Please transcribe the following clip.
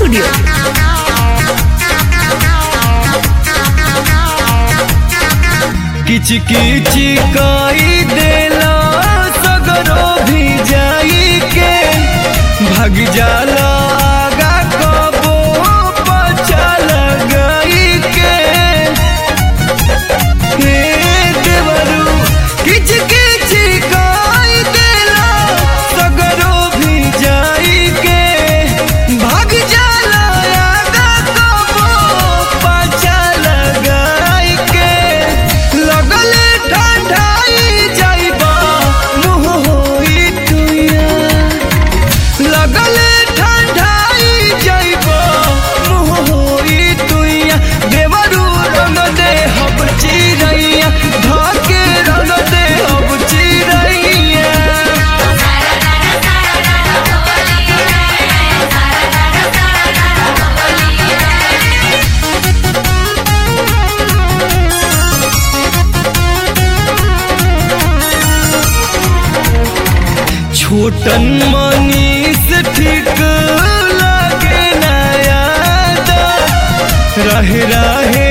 Studio. किच किच कई देला सगरो भी जाई के भाग जाला आगा कबो पचा लगाई के हे देवरू किच किच कई देला सगरो भी जाई के भाग जाला आगा कबो पचा लगाई के लगले ठंडाई जाइबा मुँह होई तुया लगले ठंडाई जाइबा मुँह होई तुया देवरू रंग दे हब चिरैया धाके रंग दे हब चिरैया छोटन मनीष ठीक लागे नया रहे रहे